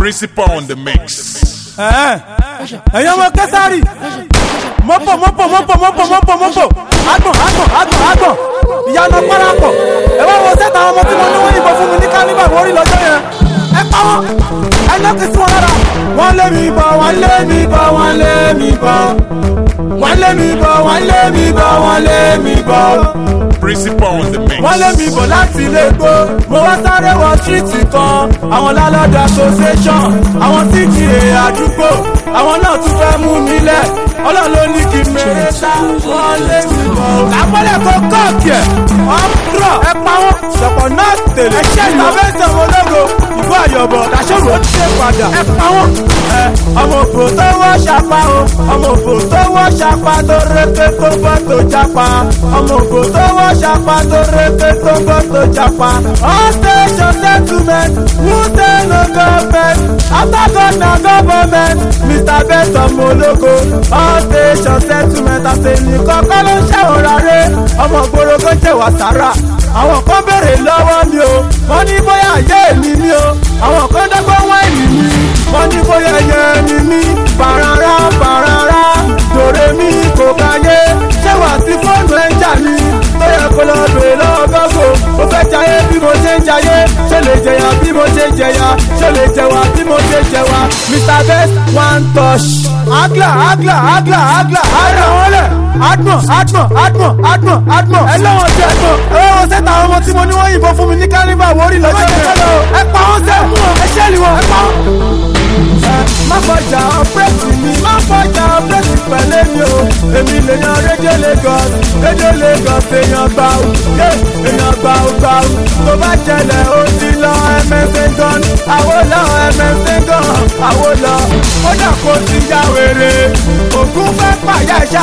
Principal on the mix. ẹ̀yin ọmọ kẹsàrì mọ́pọ̀ mọ́pọ̀ mọ́pọ̀ mọ́pọ̀ mọ́pọ̀ mọ́pọ̀ agbọ̀n agbọ̀n agbọ̀n agbọ̀n ìyanu parapọ̀ ẹ wá wo sẹ́ta àwọn ọmọ tí wọ́n ní wọ́n yìnbọn fún mi ní kálíbà mórí lọ́jọ́ yẹn ẹ pa wọn ẹ lọ́kì sí wọn lára. wọ́n lé mi bọ̀ wọ́n lé mi bọ̀ wọ́n lé mi bọ̀ wọ́n lé mi bọ̀ wọ́n lé mi bọ̀ wọ́n lé mi bọ̀ Principal on the mix. wọ́n lé mi bọ̀ láti ilé gbó mo wá sáré wọ tírìtì kan àwọn lálọ́dọ̀ association àwọn cta àdúgbò àwọn náà tún fẹ́ mú mi lẹ̀ ọlọ́run ló ní kí n mèrè sá wọ́n lé mi bọ̀. lápọ́lẹ̀ kó kọ́ọ̀kì ẹ̀ ọ̀pọ̀ ẹ pa wọ́n ṣọ̀pọ̀ náà tèlè ẹ̀ṣẹ́ ìtàfẹ́sẹ̀ ológo ìbú àyọ̀bọ̀ làṣọ́rò ó ti ṣe padà ẹ pa wọ́n. ẹ ọmọ òfò tó wọ́ ṣapa o ọmọ òfò tó wọ́ ṣapa tó rété tó bọ́ tó japa ọmọ òfò tó wọ́ ṣapa tó rété tó bọ́ tó japa. all station settlement who say no government after God na government mr best ọmọ ológo all station settlement àtẹnìkan kọ́ ló ń ṣẹ̀wọ̀n rárẹ̀ ọmọ gbòòrò kan jẹ́ wàsára àwọn kan béèrè lọ́wọ́ mi o wọ́n ní bóyá ayé mi ni o àwọn kan dọ́gbọ́n wáìnì mi wọ́n ní bóyá ẹyẹ mi ni bàràrà bàràrà dòrè mi kò káyé ṣé wàá sí fóònù ẹ̀ ń jà ní tó yẹ kó lọ bèèrè lọ́wọ́ gọ́gò ó fẹ́ jayé bí mo ṣe ń jayé ṣé lè jẹyà bí mo ṣe ń jẹyà ṣé lè jẹwà bí mo ṣe ń jẹwà mr best one touch agla agla agla agla ara wọn lẹ adùn adùn adùn adùn adùn ẹlẹ́wọ̀n ti ẹ̀gbọ́n ẹlẹ́wọ̀n sẹ́ta àwọn ọmọ tí mo ní wọ́n yìnbọn fún mi ní kálíbà wọ́ọ́rì lọ́jọ́ yẹn ẹ pa wọ́n sẹ́ ẹ ṣẹ́ẹ̀lì wọn ẹ pa wọ́n má fọjà ọpẹ́sì mi má fọjà ọpẹ́sì pẹ̀lẹ́ mi o èmi lè yan rédíò lagos rédíò lagos èèyàn gbà ó yé èèyàn gbà ó gbà ó tó bá jẹlẹ̀ ó ti lọ ẹmẹsẹ̀ gan àwo lọ ẹmẹsẹ̀ gan àwo lọ ó dà kó ti ya wèrè ògún fẹ́ pàyà ẹ̀ṣá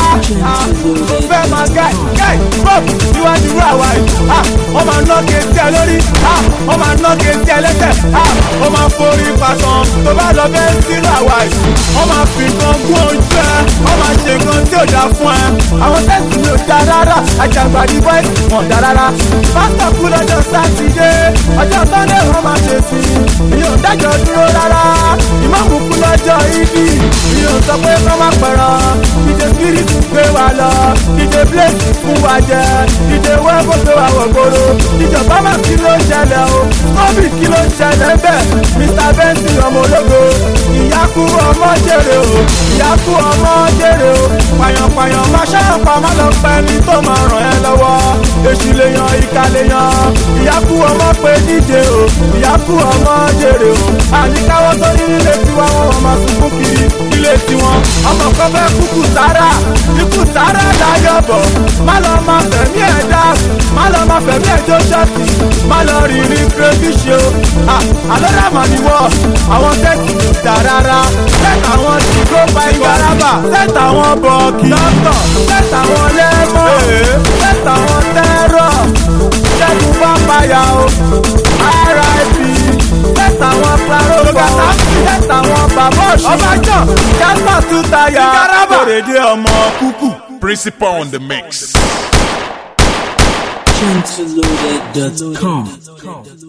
ó fẹ́ máa gẹ̀ gẹ̀ pop níwájú àwa yìí ó máa ná kéńtì ẹ lórí ó máa ná kéńtì ẹ lẹ́sẹ̀ ó máa forí pàṣán tó bá lọ bẹ́ẹ̀ sínú àwa yìí wọ́n máa fi nǹkan gún ojú ẹ wọ́n máa ṣe nǹkan tí ò dá fún ẹ àwọn tẹ́sí mi ò dá rárá àjàgbàdì bọ́ẹ̀sì wọn dá rárá pásítọ̀ kú lọ́jọ́ sátidé ọjọ́ sọ́ndé wọ́n máa ṣe sí i ìyóò dájọ́ dúró rárá ìmáàmù kú lọ́jọ́ ibi ìyóò sọ pé kọ́ máa pẹ̀rọ ìdè spirit gbé wa lọ ìdè blaze fún wa jẹ ìdè wẹ́bù gbé wa wọ̀ gbòòrò ìjọba máa kí ló ń ṣẹlẹ̀ o covid kí ló ń ṣẹlẹ̀ bẹ́ẹ̀ mr benson ọmọ ológo ìyá kú ọmọ jèrè o ìyá kú ọmọ jèrè o pàyànpàyàn má ṣàǹpà má lọ pẹ́ ní tó máa ràn ẹ́ lọ́wọ́ èṣù lè yan ìka lè yan ìyá kú ọmọ pé díje o ìyá kú ọmọ jèrè o àníkáwọ́ tó ní nílé tiwa wọn wọn máa sunkún kiri nílé tiwọn ọmọ kan fẹ́ kúkú sára ikú sára láyọ̀ bọ̀ má lọ máa fẹ̀mí ẹ̀ dá má lọ máa fẹ̀mí ẹ̀ jó ṣọ́ọ̀tì má lọ rìnrìn kírẹ́fíṣì o àlọ́dà mà ní wọ́ àwọn tẹ́sí dà rárá sẹ́tà wọn ti kó pa ìgbàlábà sẹ́tà wọn bọ̀ọ̀kì dọ́tọ̀ sẹ́tà wọn lẹ́mọ̀ sẹ́tà wọn tẹ́rọ̀ ṣẹ́gun bá payà o rip sẹ́tà wọn claro bọ̀ sẹ́tà wọn bàbá òṣì ọbàjọ́ jasper tún tayà kórèdé ọmọ kúkú. Principal on the mix. Gentleloaded.com.